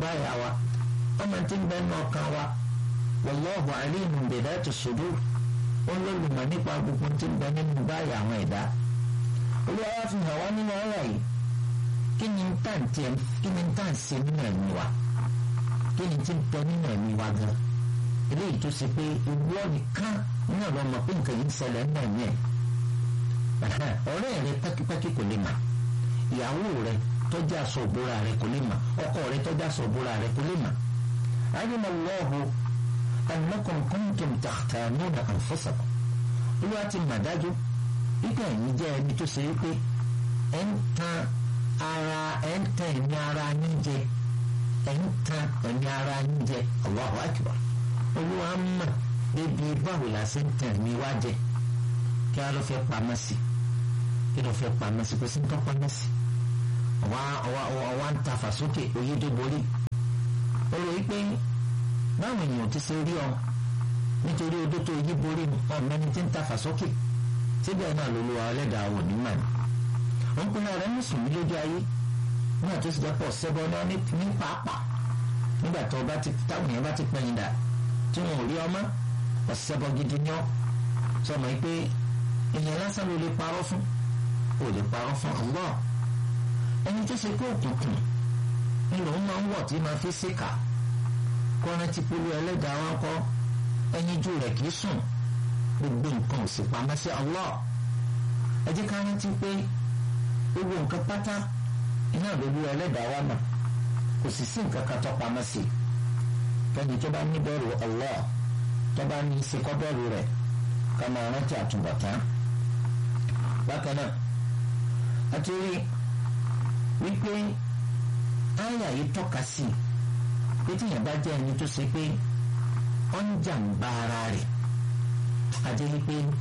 báyà wa ọmọ tí ń bẹ nínú ọkàn wa wallahu alimun bi dhati sudur ó lólùmọ̀ nípa gbogbo tí ń bẹ nínú báyà àwọn ẹ̀dá olúwa wá fi hàn wá nínú ọ̀rọ̀ yìí kí ni tá ń tiẹ̀ kí ni tá ń ṣe nínú ẹ̀mí wa kí ni tí ń bẹ nínú ẹ̀mí wa gan eléyìí tó ṣe pé ìwọ nìkan náà lọ mọ̀ pé nǹkan yìí ń ṣẹlẹ̀ nínú ẹ̀mí ẹ̀ ọ̀rẹ́ rẹ pẹ́kípẹ́kí kò lè mà ìyàwó rẹ tọ́jú aṣọ òbúra rẹ kò lè mà ọkọ rẹ tọ́jú aṣọ òbúra rẹ kò lè mà alima Allahu annakum kuntum takhtanuna anfusakum olúwa ti mà dájú wípé ẹ̀yin jẹ́ ẹni tó ṣe wípé ẹ̀ ń tan ara ẹ̀ ń tan ẹ̀mí ara yín jẹ ẹ̀ ń tan ẹ̀mí ara yín jẹ Allahu akbar olúwa mọ̀ débi báwo la ṣe ń tan ẹ̀mí wá jẹ kí a lọ fẹ́ pamọ́ sí kí lọ fẹ́ pamọ́ sí kò sí ń tọ́ pamọ́ sí ọwọ́ ń ta fàsókè oyé tó borí ó lè pé báwọn èèyàn ti ṣe rí ọ nítorí odó tó yí borí ọmọ ẹni tí ń ta fàsókè síbẹ̀ náà ló lo ẹlẹ́dàá ò ní màní wọ́n pinnu rẹ̀ mùsùlùmí lójú ayé nígbà tó sì jẹ́ pọ̀ sẹ́bọ̀ náà ní pàápàá nígbà tó bá ti táwọn èèyàn bá ti pẹ́yìn dà tí wọn ò rí ọmọ ọ̀sẹ̀bọ̀ gidi ní ọ́ sọmọ yìí pé èèyàn lásán ló lè parọ́ fún ò lè parọ́ fún Allah ẹni tó ṣe pé òkùnkùn ni lòun máa ń wọ̀ tí máa fi ṣèkà kọ́ni ti polú ẹlẹ́dàá wọn kọ́ ẹyin jù rẹ̀ kì í sùn gbogbo nǹkan ò sì pamọ́ sí Allah ẹ jẹ́ ká rántí pé gbogbo nǹkan pátá iná lólu ẹlẹ́dàá wa mà kò sì sí nǹkan kan tó pamọ́ sí kẹ́ni tó bá ní bẹ̀rù Allah tó bá ní sekọ́ bẹ̀rù rẹ̀ ká máa rántí àtúbọ̀tán bákan náà àti rí wípé àyà yìí tọ́ka sí pé tíyẹn bá jẹ́ ẹni tó ṣe pé ó ń jàǹbá ara rẹ̀ àti wípé